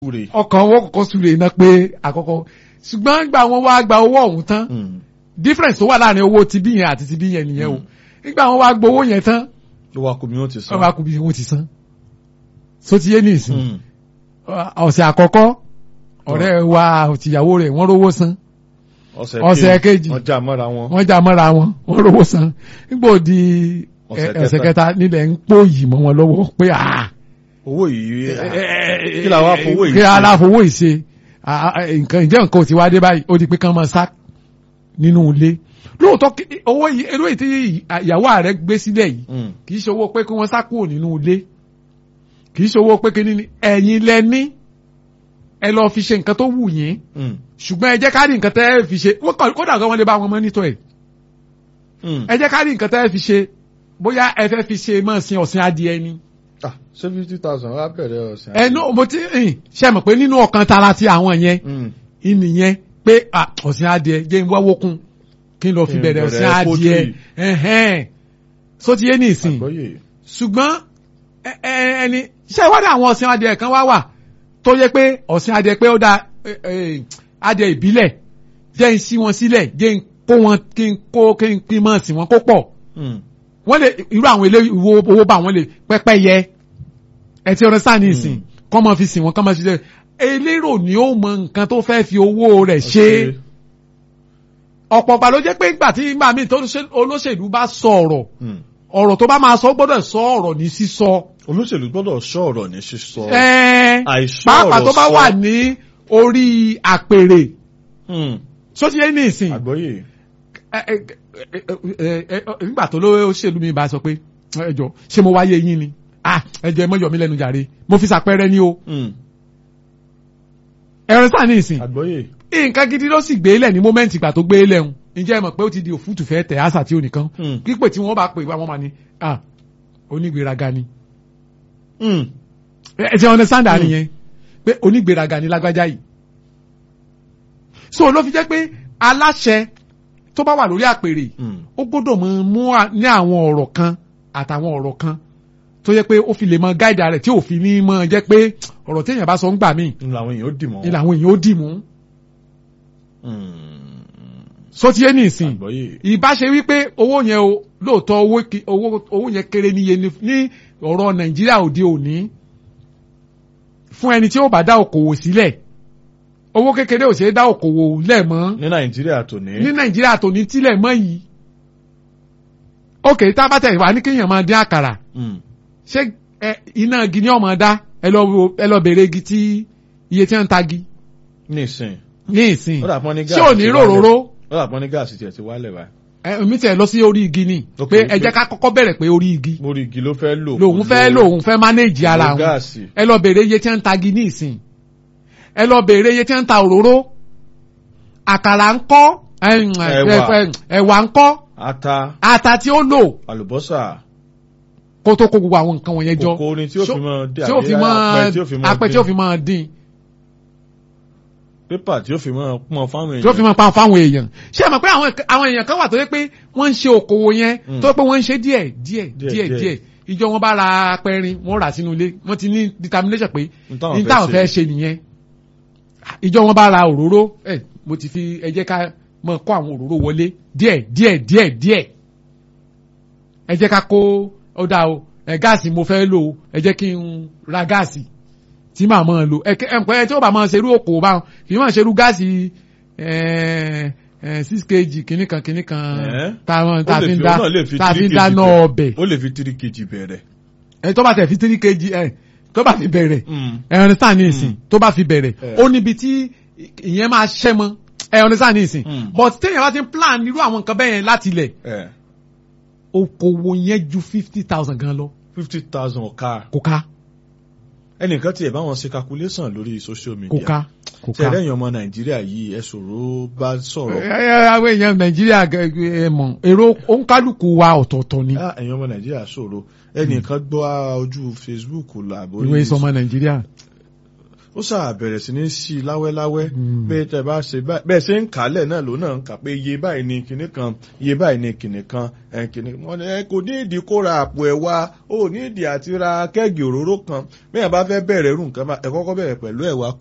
Súre. ọkàn wọn kọ́kọ́ súre iná pé àkọ́kọ́ ṣùgbọ́n gbà wọn wá gba owó ọ̀hún tán Mm. difference tó wà láàrin owó ti bí yẹn àti ti bí yẹn nìyẹn o nígbà wọn wá gbowó yẹn tán ló wá kó mi ó ti wọn san. wá kú bí wọn ti san so ti yé ní ìsìn Mm. ọ̀sẹ̀ àkọ́kọ́ ọ̀rẹ́ wa tìyàwó rẹ̀ wọ́n rówó san ọ̀sẹ̀ kejì. wọ́n já mọ́ra wọn. wọ́n já mọ́ra wọn wọ́n rówó san nígbà òdi Ọ̀sẹ̀ ẹ- ọ̀sẹ̀ kẹta. kẹta nílẹ̀ ń pò yìí mọ́ wọn lọ́wọ́ pé ah owó yìí kí la wá fowó yìí kí ṣe? aláfowó yìí ṣe Ah, ah, nǹkan ìjẹ́ nǹkan ò ti wá dé báyìí ó di pé kán máa sá nínú ilé lóòótọ́ kí- owó yìí owó yìí tí ìyàwó ààrẹ gbé sílẹ̀ yìí Mm. kì í ṣe owó pé kí wọ́n sá kúrò nínú ilé kì í ṣe owó pé kí ní ẹ̀yin lẹ ní ẹ lọ fi ṣe nǹkan tó wù yín Mm. ṣùgbọ́n ẹ jẹ́ ká rí nǹkan tẹ́ ẹ fi ṣe wọ́n kàn- kódà gan wọ́n lè bá wọn mọ́nítọ̀ ẹ̀ Mm. ẹ jẹ́ ká rí nǹkan tẹ́ ẹ fi ṣe bóyá ẹ fẹ́ fi ṣe mọ́ sin ọ̀sìn adìẹ ni ah ṣé fifty thousand wá bẹ̀rẹ̀ ọ̀sẹ̀. ẹnu mo ti ń ṣe mọ̀ pé nínú ọkàn tara ti àwọn yẹn Mm. ìnìyẹn pé ah, ọ̀sìn adìẹ jẹ́ ń wáwó kún kí n lọ fi Kí n bẹ̀rẹ̀ bẹ̀rẹ̀ ọ̀sìn adìẹ poultry. ẹ̀hẹ́n so ti yé ní ìsìn àgbọ́yé. ṣùgbọ́n ẹ- ẹ- ẹni ṣé ìwádìí àwọn ọ̀sìn adìẹ kan wá wà tó yẹ pé ọ̀sìn adìẹ pé ó da ẹ, ẹ, adìẹ ìbílẹ̀ jẹ́ ń sí wọn sílẹ̀ jẹ́ ń kó wọn kí n kó kí n pín mọ́ sí wọn kó pọ̀ Mm. wọ́n lè irú àwọn ilé ìwo owó bá wọn lè pẹ́pẹ́ yẹ ẹ ti ọ̀rẹ́ sáà ní ìsìn kọ́ mọ́ fi sìn wọ́n kọ́ mọ́ fi ṣe elérò ni ó mọ nǹkan tó fẹ́ fi owó rẹ̀ ṣe ọ̀pọ̀ ọ̀gbà ló jẹ́ pé ńgbà tí ńgbà míì tó ṣe- olóṣèlú bá sọ ọ̀rọ̀ Mm. ọ̀rọ̀ tó bá máa sọ ó gbọ́dọ̀ sọ ọ̀rọ̀ ní sísọ olóṣèlú gbọ́dọ̀ sọ ọ̀rọ̀ ní sísọ. Ẹ́ẹ́, àìsọ pàápàá ọ̀rọ̀ tó bá sọ. wà ní orí àpèrè Mm. tó ti yé ní ìsìn àgbọ́yé. ẹ- ẹ- ẹ- ẹ- ẹ- ẹ- nígbà tó lóṣèlú mi bá sọ pé ẹjọ ṣé mo wáyé yín ni ah ẹjọ ẹ mọ yọ mí lẹ́nu jàre mo fi ṣàpẹẹrẹ ni o Mm. ẹran sáà ní ìsìn àgbọ́yé. nǹkan gidi ló sì gbé lẹ̀ ní mọ́mẹ́ǹtì ìgbà tó gbé lẹ̀ ń ǹjẹ́ ẹ mọ̀ pé ó ti di òfútù fẹ́ tẹ̀ àṣà tí ò nìkan Mm. pípè tí wọ́n bá pè wá wọ́n máa ní ah onígbéraga ni Mm. ẹ ẹ ti understand Mm. nìyẹn pé onígbéraga ni lágbájá yìí so ló fi jẹ́ pé aláṣẹ tó bá wà lórí àpèrè Mm. ó gbọ́dọ̀ mọ mú à- ní àwọn ọ̀rọ̀ kan àtàwọn ọ̀rọ̀ kan tó yẹ pé ó fi lè mọ gáìdà rẹ̀ tí ò fi ní mọ jẹ́ pé ọ̀rọ̀ téèyàn bá sọ ń gbà míì n làwọn èèyàn ó dì mọ́. ni làwọn èèyàn ó dì mú Mm. só ti yé ní ìsìn àgbọ́yé. ìbá ṣe wípé owó yẹn o lóòótọ́ owó ki- owó owó yẹn kéré níye ní ní ọ̀rọ̀ nàìjíríà òde òní fún ẹni tí ó bá dá òkòwò sílẹ̀ owó kékeré ò ṣe é dá òkòwò lẹ̀ mọ́ ní nàìjíríà tòní. ní nàìjíríà tó ní tílẹ̀ mọ́ yìí ókè tá a bá tẹ̀ wá ní kéèyàn máa dín àkàrà Mm. ṣé ẹ, iná igi ni ọmọ dá ẹ lọ wo- ẹ lọ bèrè igi tí iye tí wọ́n ń ta igi ní ìsìn. ní ìsìn ó dà pọ́n ní ṣé gáàsì ò ní ti ròróró wálẹ̀. ó dà pọ́n ní gáàsì tiẹ̀ ti wálẹ̀ báyìí. ẹ, mi tẹ̀ lọ sí orí igi ni Ok, pé ok. ẹ jẹ́ ká kọ́kọ́ bẹ̀rẹ̀ pé orí igi mórí igi ló fẹ́ lò. lòun fẹ́ lòun fẹ́ mánéèjì ara lo òun gáàsì. ẹ lọ bèrè iye tí wọ́n ń ta igi ní ìsìn ẹ lọ bèrè iye tí wọ́n ń ta òróró àkàrà ń kọ́ ẹ̀m, Ẹ̀wà. ẹ̀m, ẹ̀wà ń kọ́ ata ata tí ó lò àlùbọ́sà kó tó kó gbogbo àwọn nǹkan wọ̀nyẹn jọ kòkó ni tí ó So- fi mọ dín tí ó fi mọ apẹ tí ó fi mọ apẹ tí ó fi mọ dín pépà tí ó fi mọ pọn fáwọn èèyàn. tí ó fi mọ pa fáwọn èèyàn ṣé ẹ mọ̀ pé àwọn àwọn èèyàn kan wà tó yẹ pé wọ́n ń ṣe okòwò yẹn Mm. tó yẹ pé wọ́n ń ṣe díẹ̀ díẹ̀ Díẹ̀, díẹ̀ díẹ̀. díẹ̀ ìjọ wọn bá ra apẹrin wọ́n rà sínú ilé wọ́n ti ní determination pé N táwọn ní fẹ́ táwọn ṣe. fẹ́ ṣe nìyẹn ìjọ wọn bá ra òróró ẹ mo ti fi ẹ jẹ́ ká mọ kó àwọn òróró wọlé díẹ̀ díẹ̀ díẹ̀ díẹ̀ ẹ jẹ́ ká kó ó dáa o ẹ gáàsì mo fẹ́ lò ó ẹ jẹ́ kí n ra gáàsì tí màá máa lò ẹ ẹ ẹ tí ó bá máa ṣerú òkò bá wọn kì í máa ṣerú gáàsì ẹ ẹ six kg kìíní kan kìíní kan Ẹ́. táwọn Ó tá a lè fi ń fi- dá ó náà lè fi tá a fi ń 3 dáná kg ọbẹ̀ ó lè fi three kg bẹ̀rẹ̀. ẹ tó bá tẹ̀ fi three kg ẹ tó bá fi bẹ̀rẹ̀ ẹ understand ní ìsìn tó bá fi bẹ̀rẹ̀ Eh. ó níbi tí ìyẹn máa ṣẹ́ mọ́ ẹ understand ní ìsìn Mm. but téèyàn bá ti ń plan irú àwọn nǹkan bẹ́ẹ̀ yẹn láti ilẹ̀ ẹ okòwò yẹn ju fifty thousand gan lọ fifty thousand ọ̀ka kò ká ẹnìkan tiẹ̀ bá wọn ṣe calculation lórí social kò media. ká kò ṣe ká. ẹ̀rẹ́yìn ọmọ nàìjíríà yìí ẹ sọ̀rọ̀ bá sọ̀rọ̀. ẹ ẹ àwọn èèyàn nàìjíríà gẹ- ẹ mọ̀ èrò òǹkálùkù wa ọ̀tọ̀ọ̀tọ̀ ni Ah, ẹ̀yin ọmọ nàìjíríà sọ̀rọ̀ ẹnìkan gbọ́ ojú facebook làbórí ìwé sọmọ nàìjíríà ó ṣáà bẹ̀rẹ̀ sí ní sí i láwẹ́láwẹ́ Mm. pé tẹ bá ṣe báyìí bẹ́ẹ̀ ṣe ń kálẹ̀ náà ló náà ń kà pé iye báyìí ni kinní kan iye báyìí ni kinní kan ẹ̀ kinní wọn ni ẹ kò ní ìdí kó ra àpò ẹ̀wà ó ní ìdí àti ra kẹ́ẹ̀gì òróró kan bẹ́ẹ̀ bá fẹ́ bẹ̀rẹ̀ irú nǹkan bá ẹ kọ́kọ́ bẹ̀rẹ̀ pẹ̀lú ẹ̀wà